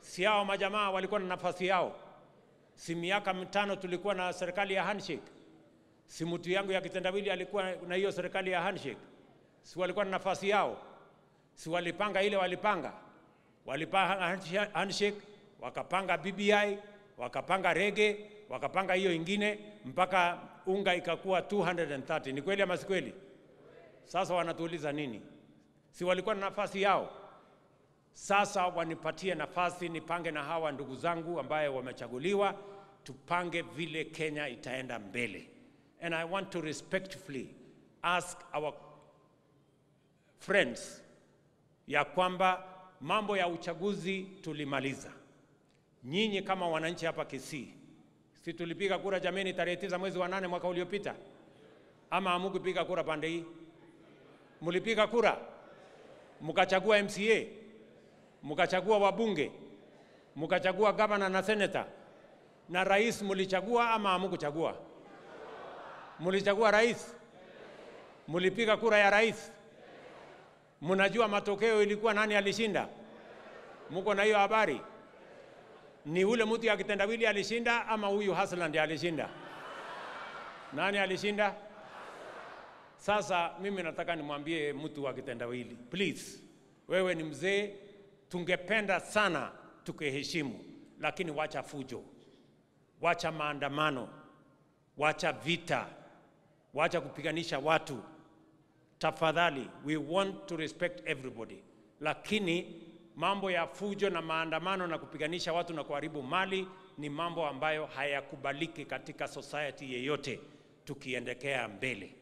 Si hao majamaa walikuwa na nafasi yao? Si miaka mitano tulikuwa na serikali ya handshake? Si mtu yangu ya kitendawili alikuwa na hiyo serikali ya handshake? Si walikuwa na nafasi yao? Si walipanga ile walipanga? Walipanga handshake, wakapanga BBI, wakapanga rege, wakapanga hiyo ingine mpaka unga ikakuwa 230. Ni kweli ama si kweli? Sasa wanatuuliza nini? Si walikuwa na nafasi yao? Sasa wanipatie nafasi nipange na hawa ndugu zangu ambaye wamechaguliwa, tupange vile Kenya itaenda mbele. And I want to respectfully ask our friends ya kwamba mambo ya uchaguzi tulimaliza. Nyinyi kama wananchi hapa Kisii, si tulipiga kura jameni, tarehe tisa mwezi wa nane mwaka uliopita, ama hamukupiga kura pande hii? Mlipiga kura mkachagua MCA, mkachagua wabunge, mkachagua gavana na seneta, na rais mlichagua ama hamukuchagua? Mlichagua rais, mlipiga kura ya rais. Mnajua matokeo ilikuwa nani alishinda? Mko na hiyo habari? Ni ule mtu ya kitendawili alishinda ama huyu Hasland alishinda? Nani alishinda? Sasa mimi nataka nimwambie mtu wa kitendawili, please, wewe ni mzee, tungependa sana tukiheshimu, lakini wacha fujo, wacha maandamano, wacha vita, wacha kupiganisha watu. Tafadhali, we want to respect everybody, lakini mambo ya fujo na maandamano na kupiganisha watu na kuharibu mali ni mambo ambayo hayakubaliki katika society yeyote tukiendekea mbele.